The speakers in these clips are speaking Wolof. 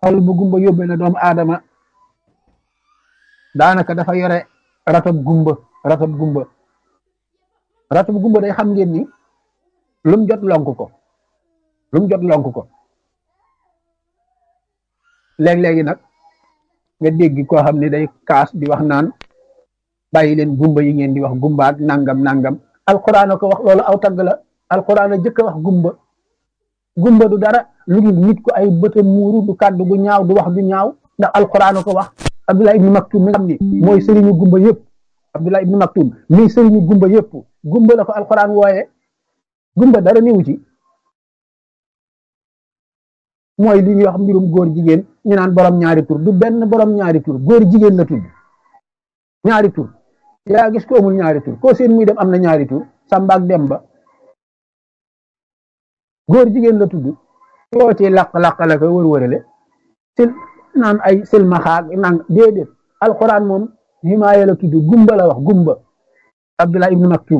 xol bu gumba yóbbee na doomu aadama daanaka dafa yore ratab gumba ratab gumba ratab gumba day xam ngeen ni lum jot lonk ko lum jot lonk ko léeg-léegi nag nga dégg koo xam ne day kaas di wax naan bàyyi leen gumba yi ngeen di wax gumba ak nangam nangam alquran a ko wax loolu aw tagg la alquran a jëkk a wax gumba gumba du dara lu dul nit ko ay bëta muuru du kàddu gu ñaaw du wax du ñaaw ndax alquran a ko wax abdullah ibnu maktum mi nga xam ni mooy sëriñu gumba yëpp abdullah ibnu maktum mi sëriñu gumba yëpp gumba la ko alquran wooye gumba dara niwu ci mooy li ñuy wax mbirum góor jigéen ñu naan borom ñaari tur du benn borom ñaari tur góor jigéen la tudd ñaari tur yaa gis ko amul ñaari tur koo seen muy dem am na ñaari tur Samba ak Demba góor jigéen la tudd yoo ci laq-laq la ko wër-wërale sil naan ay silmaxaak nang déedéet alquran moom himaaya la tudd gumba la wax gumba Abdullah ibnu Maktum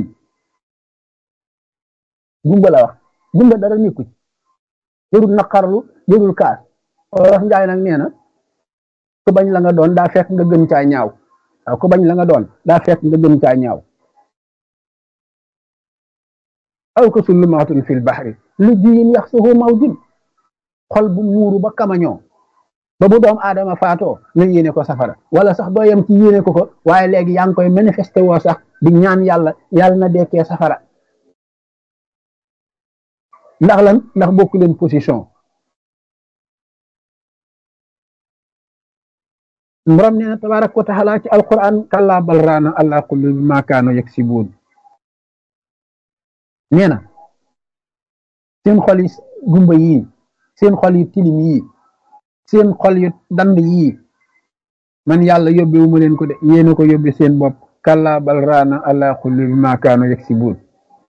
gumba la wax gumba dara nekku ci jërul naqarlu jërul kaas wax njaay nag nee na ku bañ la nga doon daa fekk nga gën caa ñaaw waaw ku bañ la nga doon daa fekk nga gën caa ñaaw aw ko sullumaatun fil baxri lu jiyin yax suhu mawjun xol bu muuru ba kamañoo ba bu doom aadama faatoo nga yéene ko safara wala sax doo yem ci yéene ko ko waaye léegi yaa ngi koy manifesté woo sax di ñaan yàlla yàlla na dekkee safara ndax lan ndax bokku leen position borom nee na tabaaraka wa taala ci alquran kallaa bal raana ala qulubi ma kaanu yaksibuun nee na seen xol yi gumba yii seen xol yi tilim yii seen xol yu dand yii man yàlla yóbbewu ma leen ko de yéena ko yóbbe seen bopp kallaa bal raana ala qulubi ma kaanu yaksibuun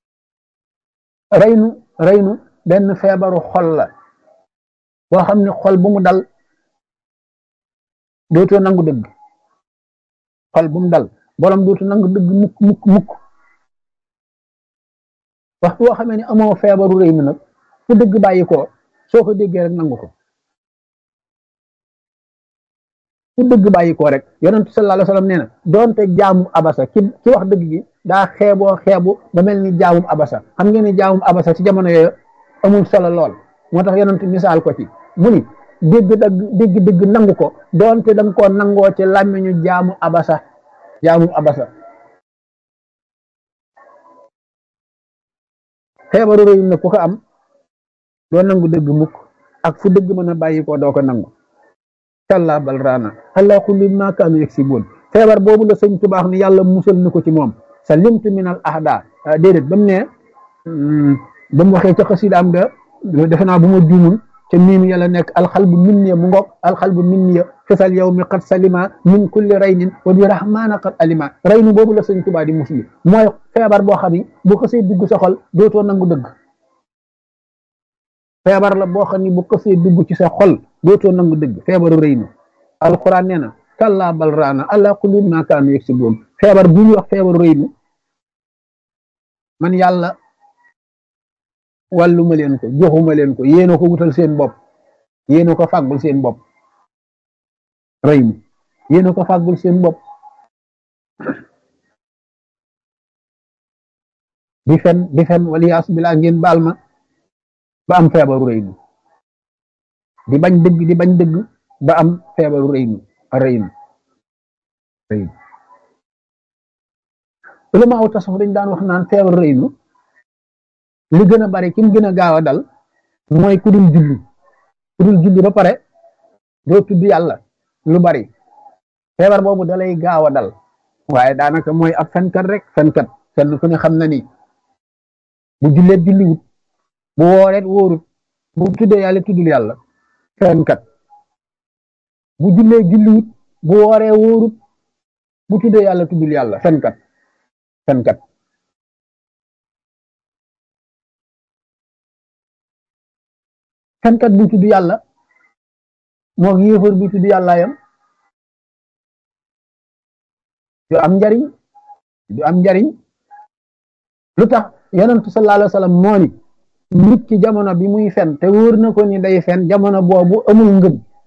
reynu reynu benn feebaru xol la boo xam ne xol bu mu dal dootoo nangu dëgg xol bu mu dal borom dootoo nangu dëgg mukk mukk mukk waxtu boo xamee ne amoo feebaru rëy mi nag fu dëgg bàyyi ko soo ko déggee rek nangu ko fu dëgg bàyyi ko rek yonentu sallallahu alayhi wasallam nee na doonte jaamu abasa ki ki wax dëgg gi daa xeeboo xeebu ba mel ni jaamum abasa xam ngeen ni jaamum abasa ci jamono yooyu amul solo lool moo tax yonent misaal ko ci mu ni dégg dëgg dégg dëgg nangu ko doonte da nga koo nangoo ci làmmiñu jaamu abasa jaamu abasa xeebaru rëy na ku ko am doo nangu dëgg mukk ak fu dëgg mën a bàyyi ko doo ko nangu kalla bal raana ala kulli ma kaanu yaksibuun feebar boobu la sëñ tubaax ni yàlla musal na ko ci moom sa limtu min al ahda déedéet ba mu ne ba mu waxee ca xasidaam ga defe naa bu ma juumul ca miim yàlla nekk alxalbu minniya mu ngoog alxalbu minniya fisal yow mi qad salima min kulli raynin wa bi rahmaana qad alima raynu boobu la sëñ tubaa di musli mooy feebar boo xam ni bu xasee dugg sa xol dootoo nangu dëgg feebar la boo xam ni bu xasee dugg ci sa xol dootoo nangu dëgg feebaru rëynu alquran nee na kalla bal raana ala kulli ma kaanu yaksibuun feebar bu ñuy wax feebaru rëynu man yàlla wàlluma leen ko joxuma leen ko yéena ko wutal seen bopp yéena ko fàggul seen bopp rëy mi yéena ko fàggul seen bopp di fen di fen waliyaas bilaa ngeen baal ma ba am feebaru rëy mi di bañ dëgg di bañ dëgg ba am feebaru rëy mi rëy mi rëy mi ulama aw tasawuf dañ daan wax naan feebaru rëy mi li gën a bari ki mu gën a gaaw a dal mooy ku dul julli ku dul julli ba pare doo tudd yàlla lu bari feebar boobu dalay gaaw a dal waaye daanaka mooy ab fenkat rek fenkat fenn ku ne xam na ni bu julleet julliwut bu wooreet wóorut bu tuddee yàlla tuddul yàlla fenkat bu jullee julliwut bu wooree wóorut bu tuddee yàlla tuddul yàlla fenkat fenkat fenkat bu tudd yàlla moo yéefar bu tudd yàlla yam du am njariñ du am njariñ lu tax yonentu sallallahu alayhi wa sallam moo ni nit ki jamono bi muy fen te wóor na ko ni day fen jamono boobu amul ngëm